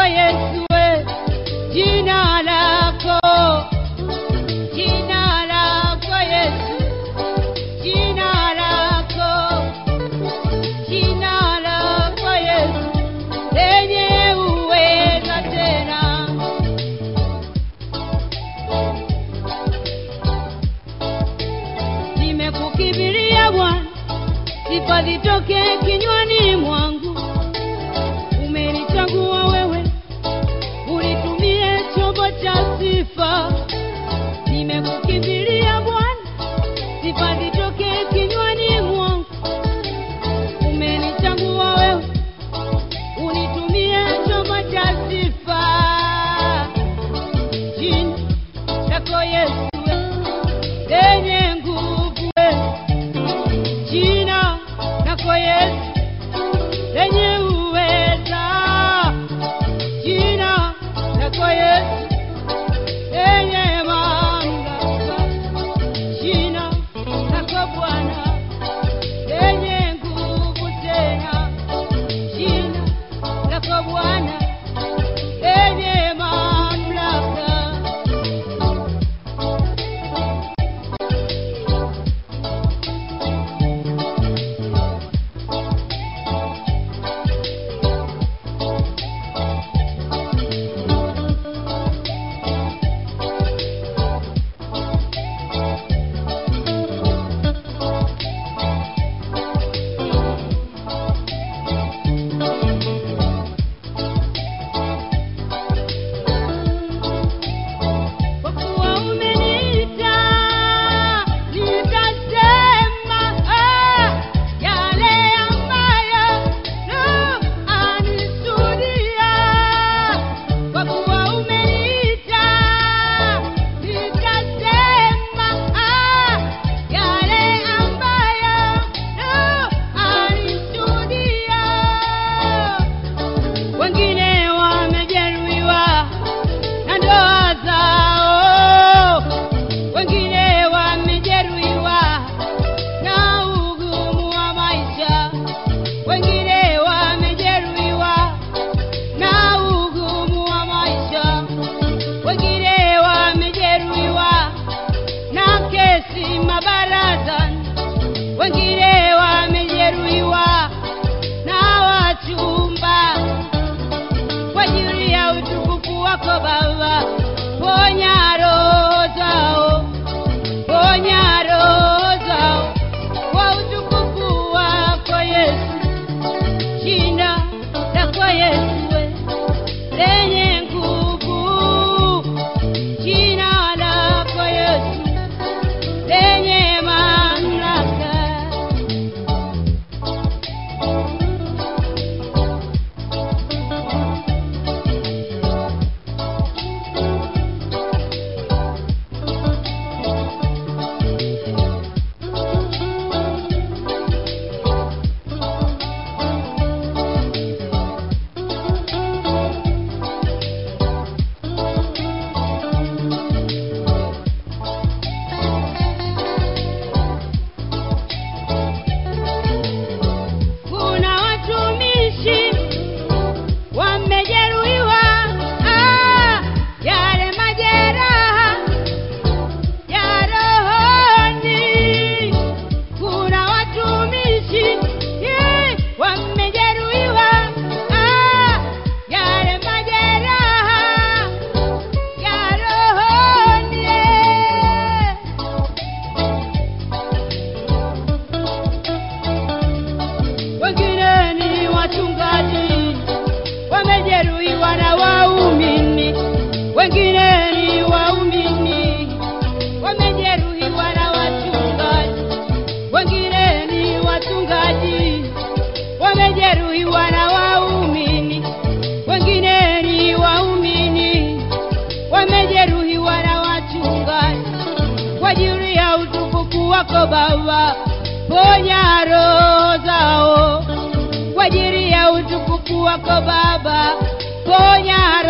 lako Yesu, we. jina lako, jina lako Yesu, jina lako, jina lako Yesu, lenye uweza tena. Nimekukimbilia Bwana, sifa zitoke kinywani mwangu. Umenichagua wewe, unitumie chombo cha sifa. Nimekukimbilia Bwana, sifa zitoke kinywani mwangu. Umenichagua wewe, unitumie chombo cha sifa. Jina lako Yesu, lenye nguvu, jina lako Yesu lenye uweza, jina lako Yesu lenye mamlaka, jina lako Bwana lenye nguvu tena, jina lako Bwana lenye mamlaka. Kwa kuwa umeniita, nitasema ah, yale ambayo Roho anishuhudia. Kwa kuwa umeniita, nitasema ah, yale ambayo Roho anishuhudia. Wengine wamejeruhiwa na ndoa zao, wengine wamejeruhiwa na ugumu wa maisha, wengine wamejeruhiwa na ugumu wa maisha, wengine wamejeruhiwa na kesi mabarazani, wengine wamejeruhiwa na wachumba kwa ajili ya utukufu wako Baba, ponya roho zao, ponya roho zao kwa utukufu wako Yesu, jina lako Yesu we, lenye nguvu, jina lako Yesu lenye mamlaka. Kuna watumishi wamejeruhiwa, ah, yale majeraha ya rohoni. Kuna watumishi eh, wamejeruhiwa, ah, yale majeraha ya rohoni. eh. wengine ni wachungaji wamejeruhiwa na waumini, wengine ni waumini wamejeruhiwa na wachungaji, wengine ni wachungaji wamejeruhiwa na waumini, wengine ni waumini wamejeruhiwa na wachungaji kwa ajili ya utukufu wako Baba, ponya roho zao kwa ajili ya utukufu wako Baba, ponya